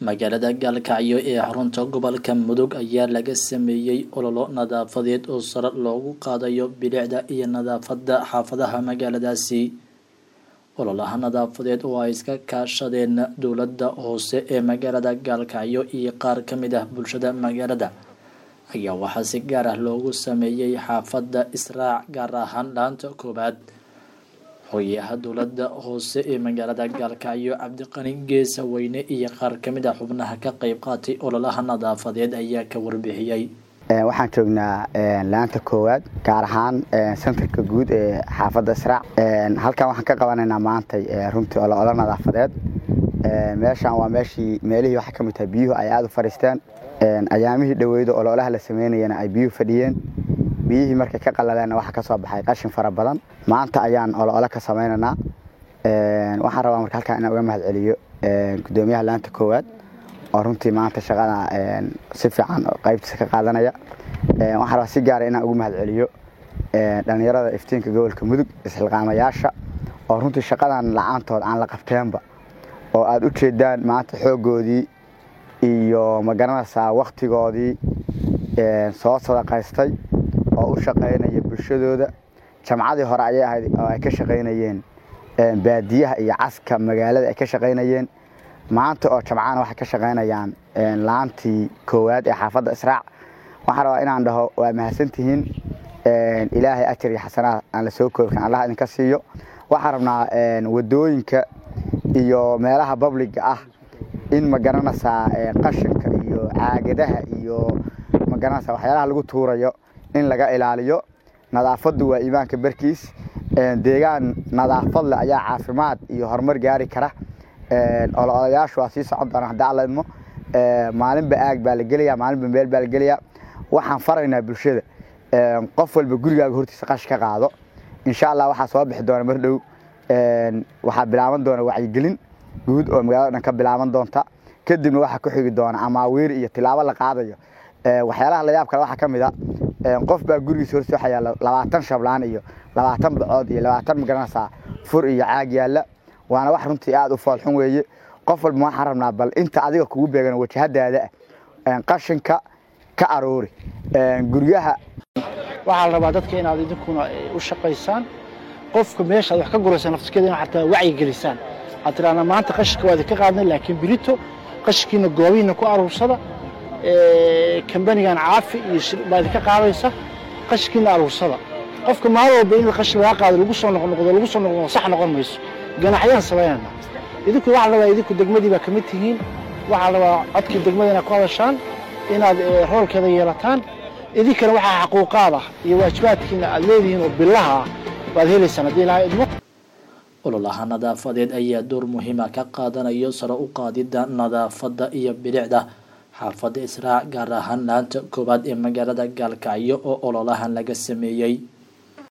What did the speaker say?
magaalada gaalkacyo ee xarunta gobolka mudug ayaa laga sameeyey ololo nadaafadeed oo sare loogu qaadayo bilicda iyo nadaafada xaafadaha magaaladaasi ololaha nadaafadeed oo ay iska kaashadeen dowladda hoose ee magaalada gaalkacyo iyo qaar ka mid ah bulshada magaalada ayaa waxaa si gaar ah loogu sameeyey xaafadda israac gaar ahaan dhaanta koowaad hoyaha dowladda hoose ee magaalada gaalkacyo cabdiqani geesa weyne iyo qaar ka mid ah xubnaha ka qeyb qaatay ololaha nadaafadeed ayaa ka warbixiyey waxaan joognaa laanta koowaad gaar ahaan sentarka guud ee xaafadda israac halkan waxaan ka qabanaynaa maantay runtii ololo nadaafadeed meeshaan waa meeshii meelihii waxaa ka mid tahay biyuhu ay aada u fadhiisteen ayaamihii dhaweyda ololaha la sameynayana ay biyuhu fadhiyeen biyihii markay ka qalaleenna waxaa ka soo baxay qashin fara badan maanta ayaan ololo ka samaynaynaa waxaan rabaa marka halkaan inaan uga mahad celiyo guddoomiyaha laanta koowaad oo runtii maanta shaqada si fiican qaybtiisa ka qaadanaya waxaan rabaa si gaara inaan ugu mahad celiyo dhallinyarada iftiinka gobolka mudug isxilqaamayaasha oo runtii shaqadan la-aantood aan la qabteenba oo aada u jeedaan maanta xooggoodii iyo magaranaysaa wakhtigoodii soo sadaqaystay oo u shaqaynaya bulshadooda jamcadii hore ayay ahayd oo ay ka shaqaynayeen baadiyaha iyo caska magaalada ay ka shaqaynayeen maanta oo jamcana waxay ka shaqaynayaan laantii koowaad ee xaafadda israac waxaan rabaa inaan dhaho waa mahadsantihiin ilaahay ajar iyo xasanaad aan la soo koobkan allah idinka siiyo waxaan rabnaa wadooyinka iyo meelaha babliga ah in magaranaysaa qashinka iyo caagadaha iyo magaranaysaa waxyaalaha lagu tuurayo in laga ilaaliyo nadaafaddu waa iimaanka barkiis deegaan nadaafad leh ayaa caafimaad iyo horumar gaari kara ololayaashu waa sii socon doona hadda alla idmo maalinba aag baa la gelaya maalinba meel baa la gelaya waxaan faraynaa bulshada qof walba gurigaaga hortiisa qash ka qaado insha allah waxaa soo bixi doona mar dhow waxaa bilaaban doona wacyigelin guud oo magaalada dhan ka bilaaban doonta kadibna waxaa ku xigi doona amaawiir iyo tilaabo la qaadayo waxyaalaha layaab kale waxaa ka mid a qof baa gurigiisa hortiisa waxaa yaalla labaatan shablaan iyo labaatan bacood iyo labaatan magaranaysaa fur iyo caag yaalla waana wax runtii aada u foolxun weeye qof walba waxaan rabnaa bal inta adiga kugu beegan wajahadaada ah qashinka ka aroori guryaha waxaa la rabaa dadka inaad idinkuna u shaqaysaan qofka meesha aad wax ka guraysa nafskeeda inaad xataa wacyi gelisaan waxaad tidhahdaan maanta qashinka waa idinka qaadnay laakiin birito qashinkiina goobihiina ku aruursada kambanigan caafi iyo baa idinka qaadaysa qashinkiina aruursada qofka maalin walba in qashin laga qaado lagu soo noqnoqdo lagu soo noqnoqdo sax noqon mayso ganaxyaan samaynayna idinku waxaa la rabaa idinku degmadii baa ka mid tihiin waxaa la rabaa codkii degmada inaad ku hadashaan inaad roolkeeda yeelataan idinkana waxaa xaquuqaad ah iyo waajibaadkiina aad leedihiin oo bilaha ah waad helaysaan haddii ilahay idmo ololaha nadaafadeed ayaa door muhiima ka qaadanayo sare u qaadida nadaafadda iyo bilicda xaafadda israac gaar ahaan laanta koowaad ee magaalada gaalkacyo oo ololahan laga sameeyey